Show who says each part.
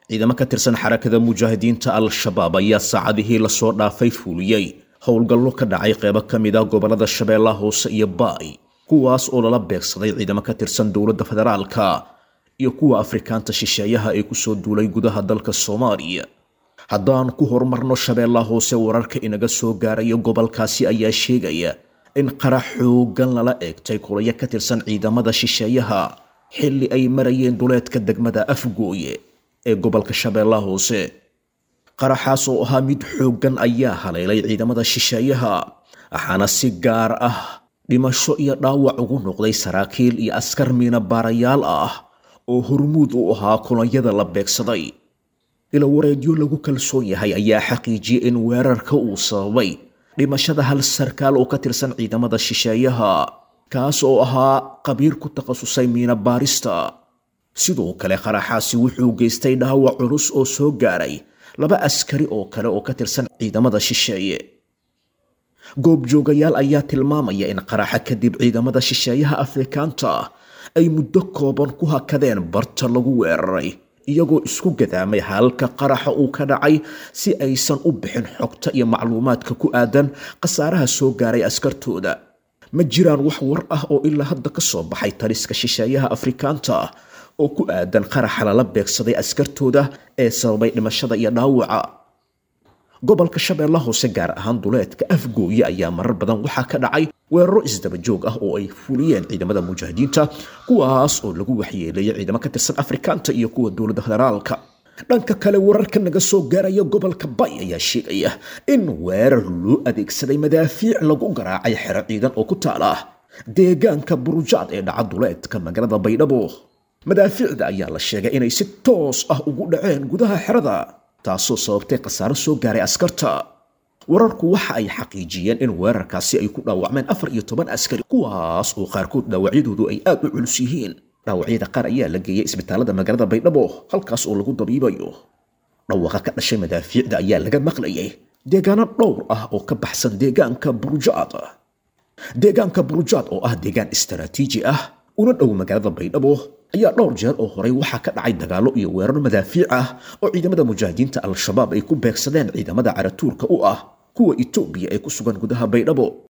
Speaker 1: ciidamo ka tirsan xarakada mujaahidiinta al-shabaab ayaa saacadihii lasoo dhaafay fuuliyey howlgallo ka dhacay qeybo ka mid ah gobollada shabeellaha hoose iyo baay kuwaas oo lala beegsaday ciidamo ka tirsan dowladda federaalka iyo kuwa afrikaanta shisheeyaha ee kusoo duulay gudaha dalka soomaaliya haddaan ku horumarno shabeellaha hoose wararka inaga soo gaaraya gobolkaasi ayaa sheegaya in qarax xoogan lala eegtay kulayo ka tirsan ciidamada shisheeyaha xilli ay marayeen duleedka degmada afgooye ee gobolka shabeellaha hoose qaraxaas oo ahaa mid xooggan ayaa haleelay ciidamada shisheeyaha waxaana si gaar ah dhimasho iyo dhaawac ugu noqday saraakiil iyo askar miina baarayaal ah oo hormuud u ahaa kulanyada la beegsaday ila wareedyo lagu kalsoon yahay ayaa xaqiijiyey in weerarka uu sababay dhimashada hal sarkaal oo ka tirsan ciidamada shisheeyaha kaas oo ahaa qabiir ku takhasusay miina baarista sidoo kale qaraxaasi wuxuu geystay dhaawac culus oo soo gaaray laba askari oo kale oo ka tirsan ciidamada shisheeye goobjoogayaal ayaa tilmaamaya in qaraxa kadib ciidamada shisheeyaha afrikaanta ay muddo kooban ku hakadeen barta lagu weeraray iyagoo isku gadaamay halka qaraxa uu ka dhacay si aysan u bixin xogta iyo macluumaadka ku aadan khasaaraha soo gaaray askartooda ma jiraan wax war ah oo ilaa hadda ka soo baxay taliska shisheeyaha afrikaanta oo ku aadan qaraxa lala beegsaday askartooda ee sababay dhimashada iyo dhaawaca gobolka shabeella hoose gaar ahaan duleedka afgooye ayaa marar badan waxaa ka dhacay weeraro isdaba joog ah oo ay fuliyeen ciidamada mujaahidiinta kuwaas oo lagu waxyeeleeyay ciidamo ka tirsan afrikaanta iyo kuwa dowladda federaalka dhanka kale wararka naga soo gaaraya gobolka bay ayaa sheegaya in weerar loo adeegsaday madaafiic lagu garaacay xero ciidan oo ku taala deegaanka burujaad ee dhaca duleedka magaalada baydhabo madaafiicda ayaa la sheegay inay si toos ah ugu dhaceen gudaha xerada taasoo sababtay khasaaro soo gaaray askarta wararku waxa ay xaqiijiyeen in weerarkaasi ay ku dhaawacmeen afar iyo toban askari kuwaas oo qaarkood dhaawacyadoodu ay aad u culus yihiin dhaawacyada qaar ayaa la geeyay isbitaalada magaalada baydhabo halkaas oo lagu dabiibayo dhawaqa ka dhashay madaafiicda ayaa laga maqlayay deegaano dhowr ah oo ka baxsan deegaanka burujaad deegaanka burujaad oo ah deegaan istaraatiiji ah una dhow magaalada baydhabo ayaa dhowr jeer oo horey waxaa ka dhacay dagaallo iyo weeraro madaafiic ah oo ciidamada mujaahidiinta al-shabaab ay ku beegsadeen ciidamada caratuurka u ah kuwa itoobiya ee ku sugan gudaha baydhabo